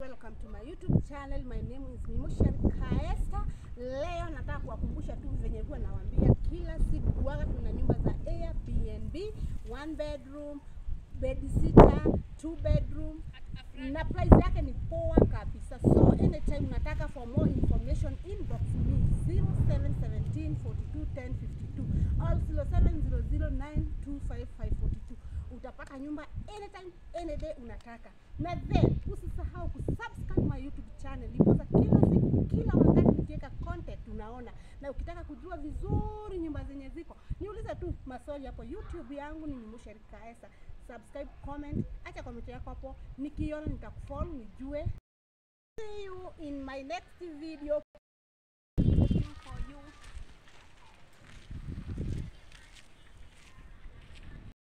Welcome to my YouTube channel. My name is Mimoshari Kaesta. Leo nataka kuwakumbusha tu venye huwa nawaambia kila siku huwaga tuna nyumba za Airbnb, one bedroom, bed sitter, two bedroom na price yake ni poa kabisa. So anytime unataka for more information inbox me 0717 42 10 52 or 0700925542 utapata nyumba anytime any day unataka na then usisahau kusubscribe my youtube channel because kila siku kila wakati nikiweka content unaona na ukitaka kujua vizuri nyumba zenye ziko niulize tu maswali hapo youtube yangu ni Mimoshari Kaesa subscribe comment acha comment yako hapo nikiona nitakufollow nijue see you in my next video